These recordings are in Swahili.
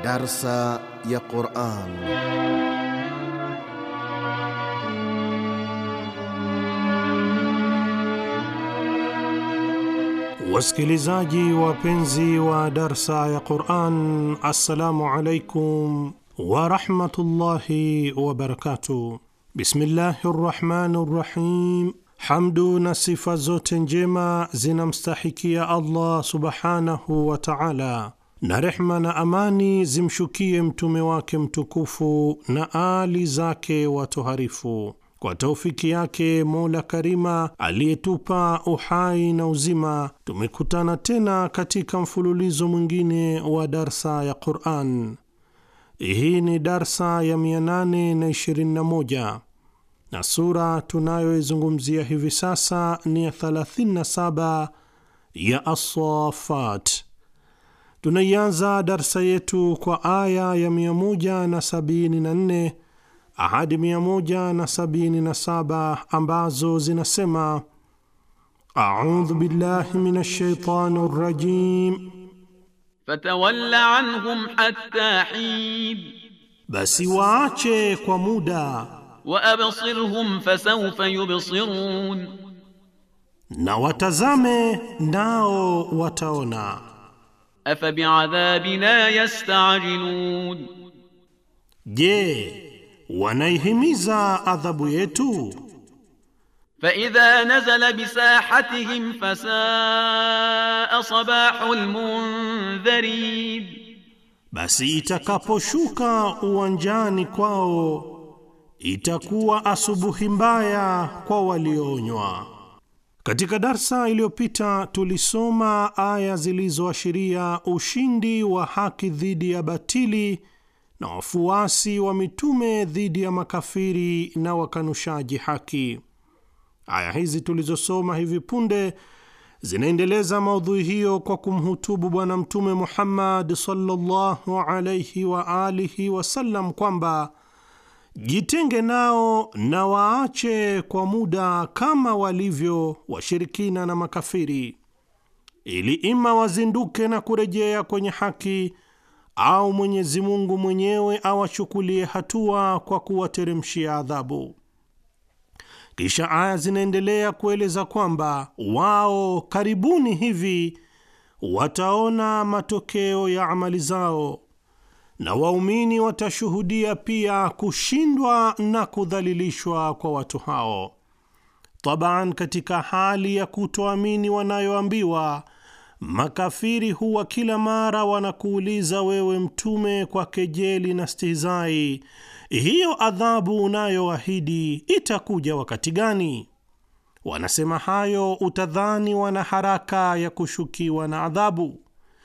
Darsa ya Quran. Wasikilizaji wapenzi wa darsa ya Quran, assalamu alaikum warahmatullahi wabarakatuh. Bismillahi rrahmani rrahim. Hamdu na sifa zote njema zinamstahikia Allah subhanahu wa taala, na rehma na amani zimshukie mtume wake mtukufu na ali zake watoharifu. Kwa taufiki yake Mola Karima aliyetupa uhai na uzima, tumekutana tena katika mfululizo mwingine wa darsa ya Quran. Hii ni darsa ya 821 na sura tunayoizungumzia hivi sasa ni ya 37 ya As-Saffat. Tunaianza darsa yetu kwa aya ya 174 ahadi 177 ambazo zinasema: audhu billahi minash shaitani rrajim, fatawalla anhum hatta hin, basi waache kwa muda wa absirhum fasawfa yubsirun, na watazame nao wataona. afa bi'adhabina yasta'jilun, Je, wanaihimiza adhabu yetu? fa idha nazala bisahatihim fasaa sabahul mundharin, Basi itakaposhuka uwanjani kwao itakuwa asubuhi mbaya kwa walioonywa. Katika darsa iliyopita tulisoma aya zilizoashiria ushindi wa haki dhidi ya batili na wafuasi wa mitume dhidi ya makafiri na wakanushaji haki. Aya hizi tulizosoma hivi punde zinaendeleza maudhui hiyo kwa kumhutubu Bwana Mtume Muhammad sallallahu alayhi wa alihi wasallam kwamba jitenge nao na waache kwa muda kama walivyo washirikina na makafiri, ili ima wazinduke na kurejea kwenye haki au Mwenyezi Mungu mwenyewe awachukulie hatua kwa kuwateremshia adhabu. Kisha aya zinaendelea kueleza kwamba wao karibuni hivi wataona matokeo ya amali zao na waumini watashuhudia pia kushindwa na kudhalilishwa kwa watu hao. Taban, katika hali ya kutoamini wanayoambiwa makafiri huwa kila mara wanakuuliza wewe Mtume kwa kejeli na stihizai, hiyo adhabu unayoahidi itakuja wakati gani? Wanasema hayo utadhani wana haraka ya kushukiwa na adhabu,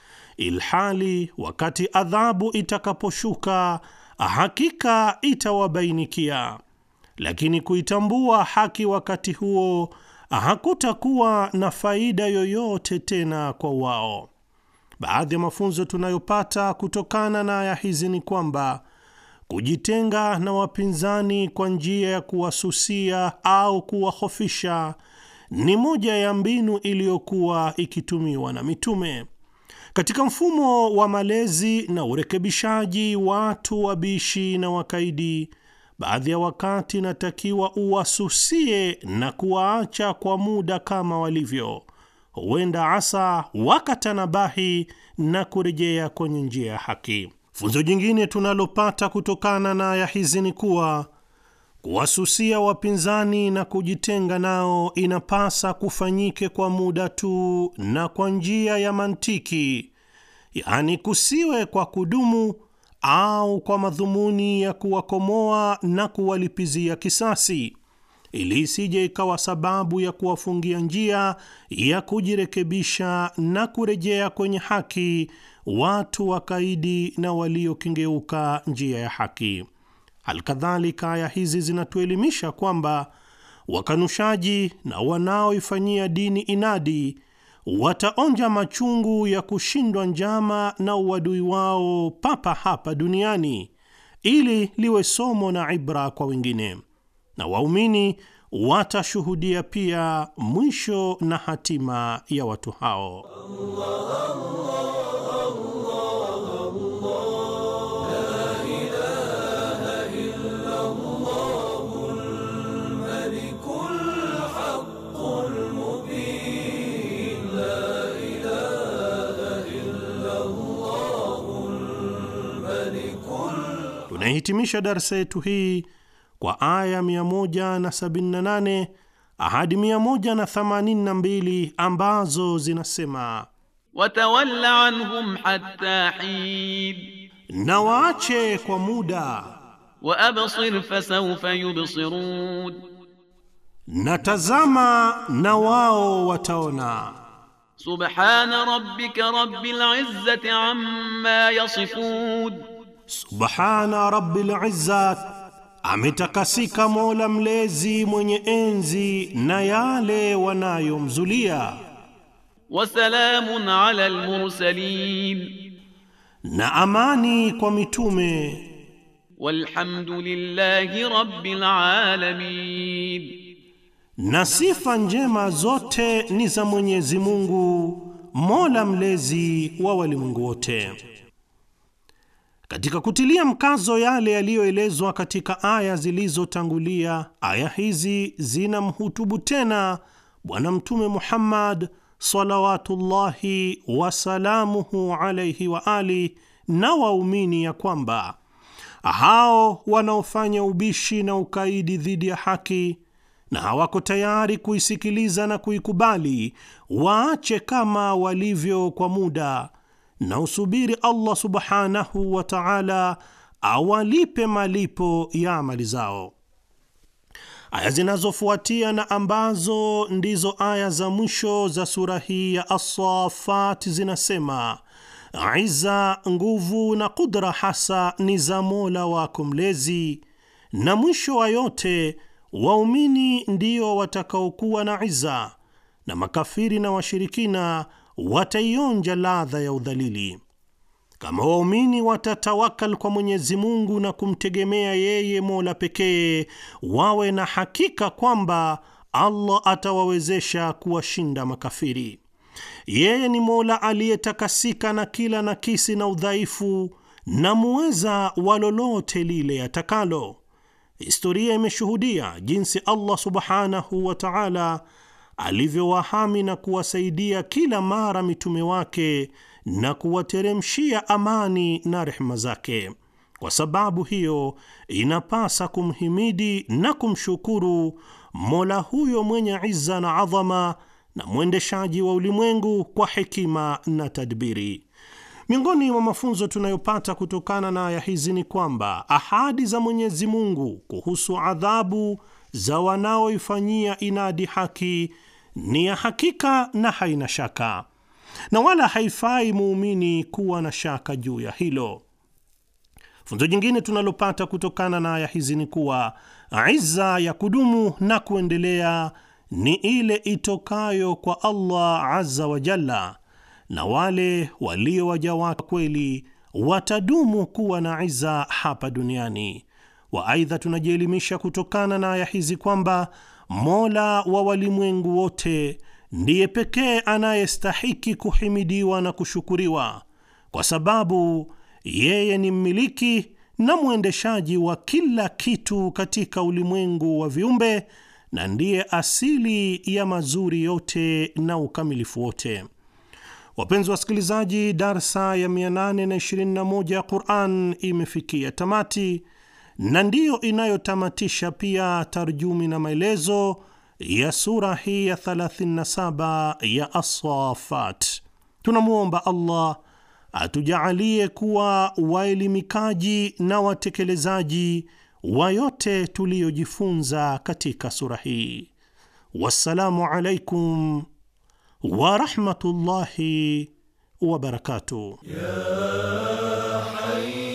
ilhali wakati adhabu itakaposhuka hakika itawabainikia, lakini kuitambua haki wakati huo hakutakuwa na faida yoyote tena kwa wao. Baadhi ya mafunzo tunayopata kutokana na aya hizi ni kwamba kujitenga na wapinzani kwa njia ya kuwasusia au kuwahofisha ni moja ya mbinu iliyokuwa ikitumiwa na mitume katika mfumo wa malezi na urekebishaji watu wabishi na wakaidi. Baadhi ya wakati inatakiwa uwasusie na kuwaacha kwa muda kama walivyo, huenda asa wakatanabahi na kurejea kwenye njia ya haki. Funzo jingine tunalopata kutokana na aya hizi ni kuwa kuwasusia wapinzani na kujitenga nao inapasa kufanyike kwa muda tu na kwa njia ya mantiki, yaani kusiwe kwa kudumu au kwa madhumuni ya kuwakomoa na kuwalipizia kisasi, ili isije ikawa sababu ya kuwafungia njia ya kujirekebisha na kurejea kwenye haki watu wakaidi na waliokengeuka njia ya haki. Alkadhalika, aya hizi zinatuelimisha kwamba wakanushaji na wanaoifanyia dini inadi wataonja machungu ya kushindwa njama na uadui wao papa hapa duniani, ili liwe somo na ibra kwa wengine, na waumini watashuhudia pia mwisho na hatima ya watu hao. Allah, Allah, Allah, Allah. Tunahitimisha darsa yetu hii kwa aya 178 ahadi 182 ambazo zinasema watawalla anhum hatta hin na waache kwa muda wa absir fasawfa yubsirun na tazama na wao wataona subhana rabbika rabbil izzati amma yasifun subhana rabbil izzat ametakasika mola mlezi mwenye enzi na yale wanayomzulia wasalamun ala almursalin na amani kwa mitume walhamdulillahi rabbil alamin na sifa njema zote ni za Mwenyezi Mungu mola mlezi wa walimwengu wote. Katika kutilia mkazo yale yaliyoelezwa katika aya zilizotangulia, aya hizi zinamhutubu tena Bwana Mtume Muhammad salawatullahi wasalamuhu alaihi wa ali na waumini ya kwamba hao wanaofanya ubishi na ukaidi dhidi ya haki na hawako tayari kuisikiliza na kuikubali, waache kama walivyo kwa muda na usubiri Allah subhanahu wa ta'ala awalipe malipo ya amali zao. Aya zinazofuatia na ambazo ndizo aya za mwisho za sura hii ya As-Saffat zinasema Iza, nguvu na kudra hasa ni za Mola wako mlezi, na mwisho wa yote waumini ndio watakaokuwa na iza, na makafiri na washirikina wataionja ladha ya udhalili. Kama waumini watatawakal kwa Mwenyezi Mungu na kumtegemea yeye Mola pekee, wawe na hakika kwamba Allah atawawezesha kuwashinda makafiri. Yeye ni Mola aliyetakasika na kila nakisi na udhaifu na muweza wa lolote lile atakalo. Historia imeshuhudia jinsi Allah subhanahu wa ta'ala alivyowahami na kuwasaidia kila mara mitume wake na kuwateremshia amani na rehema zake. Kwa sababu hiyo, inapasa kumhimidi na kumshukuru Mola huyo mwenye izza na adhama na mwendeshaji wa ulimwengu kwa hekima na tadbiri. Miongoni mwa mafunzo tunayopata kutokana na aya hizi ni kwamba ahadi za Mwenyezi Mungu kuhusu adhabu za wanaoifanyia inadi haki ni ya hakika na haina shaka, na wala haifai muumini kuwa na shaka juu ya hilo. Funzo jingine tunalopata kutokana na aya hizi ni kuwa izza ya kudumu na kuendelea ni ile itokayo kwa Allah azza wa jalla, na wale walio waja wake kweli watadumu kuwa na izza hapa duniani. wa Aidha, tunajielimisha kutokana na aya hizi kwamba Mola wa walimwengu wote ndiye pekee anayestahiki kuhimidiwa na kushukuriwa, kwa sababu yeye ni mmiliki na mwendeshaji wa kila kitu katika ulimwengu wa viumbe na ndiye asili ya mazuri yote na ukamilifu wote. Wapenzi wasikilizaji, darsa ya 821 ya Quran imefikia tamati na ndiyo inayotamatisha pia tarjumi na maelezo ya sura hii ya 37 ya As-Saffat. Tunamwomba Allah atujaalie kuwa waelimikaji na watekelezaji wa yote tuliyojifunza katika sura hii. Wassalamu alaikum wa rahmatullahi wa barakatuh. Ya hayy